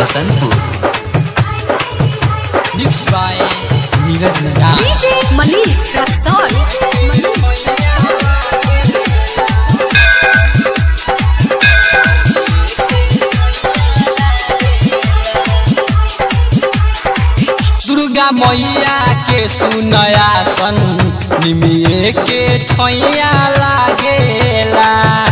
Basantpur mix by Neeraj नदान DJ Manish Raxol. Durga मैया के सुनया सन निमिए के छैया लागेला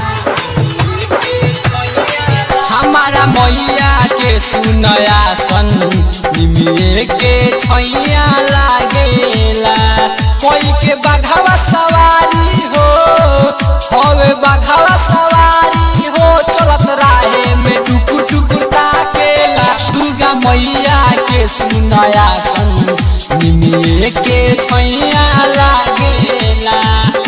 हमारा मैया के सुनया सन निमिए के छैया लागेला कोई के बघावा सवारी हो होवे बघावा सवारी हो चलत राहे में टुकुर टुकुर ताकेला दुर्गा मैया के सुनया सन निमिए के छैया लागेला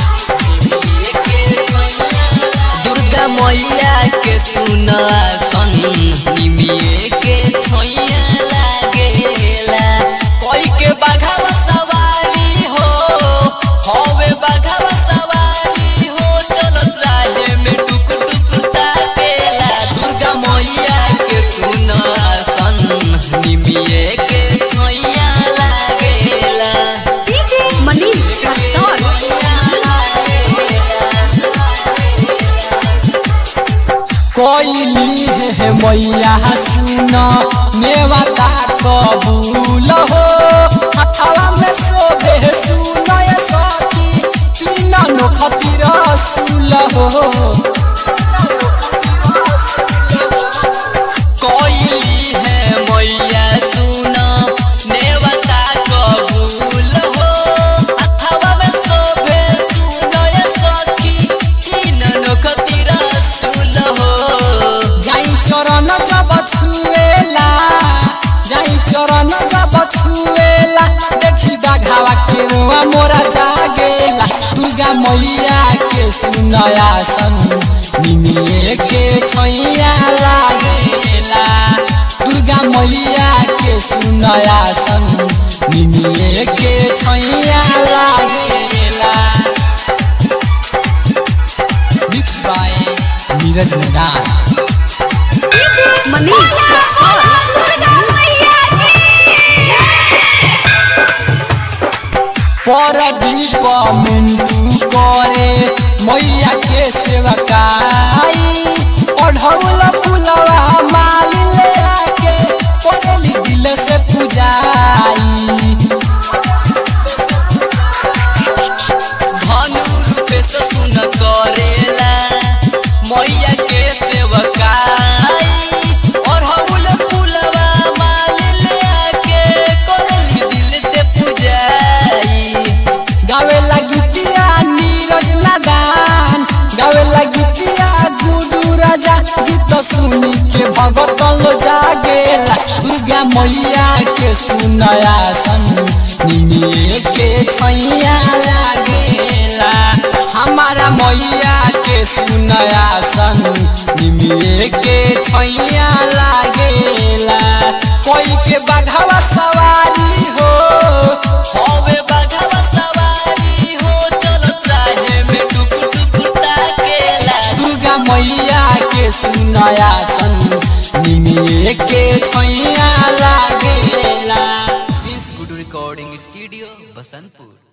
दुर्गा मैया के सुना सन निमिए के छैया लागेला कोई के बघावा सवारी हो होवे बघावा सवारी हो चलत राहे में टुकुर टुकुर ताकेला दुर्गा मैया के सुना सन निमिए के छैया लागेला DJ Manish Raxol. कोइली है मैया सुन मेवा का कबूल हो हथवा में सोबे सुन ये सखी तीन नोखती रसूल हो कोइली है मैया सुन नेवता कबूल हो हथवा में सोबे सुन ये सखी तीन नोखती रसूल हो जाई चरण जब छुएला जाई चरण जब छुएला देखी बाघावा के रुआ मोरा जागेला दुर्गा मैया के सुनया सन निमिए के छैया लागेला दुर्गा मैया के सुनया सन निमिए के छैया लागेला मिक्स बाय नीरज नदान DJ Manish Raxol. Pradeep Mintu करे मैया के सेवकाई ओढ़ौल फुलवा माल ले आके करेली दिल से पूजाई धनु रूपे से सुन करेला मैया के सेवकाई ओढ़ौल फुलवा माल ले आके करेली दिल से पूजाई गावे लगितिया नीरज नादान गावे लगितिया गुडू राजा गीत सुनी के भगतन लो जागेला दुर्गा मैया के सुनया सन निमिए के छैया लागेला हमारा मैया के सुनया सन निमिए के छैया लागेला कोई के बघावा सवारी हो होवे बघावा सवारी हो चलत राहे में टुकुर टुकुर ताकेला दुर्गा मैया के सुनया सन निमिए के छैया लागेला prince good recording studio Basantpur